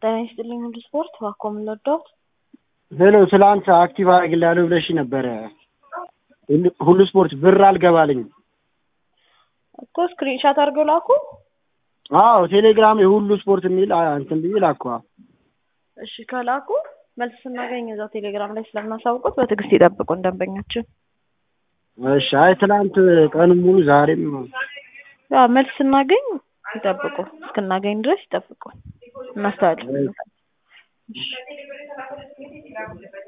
ጤና ይስጥልኝ ሁሉ ስፖርት እባክዎ ምን ልርዳዎት? ሄሎ ትላንት አክቲቭ አደርግልሃለሁ ብለሽ ነበረ ሁሉ ስፖርት ብር አልገባልኝም። እኮ ስክሪንሻት አድርገው ላኩ። አዎ ቴሌግራም የሁሉ ስፖርት የሚል እንትን ብዬ ላኩ። እሺ ከላኩ መልስ ስናገኝ እዛው ቴሌግራም ላይ ስለምናሳውቁት በትዕግስት ይጠብቁን ደንበኛችን። እሺ አይ ትላንት ቀኑን ሙሉ ዛሬም ያው መልስ ስናገኝ ይጠብቁ፣ እስክናገኝ ድረስ ይጠብቁ። እናስተላልፍ።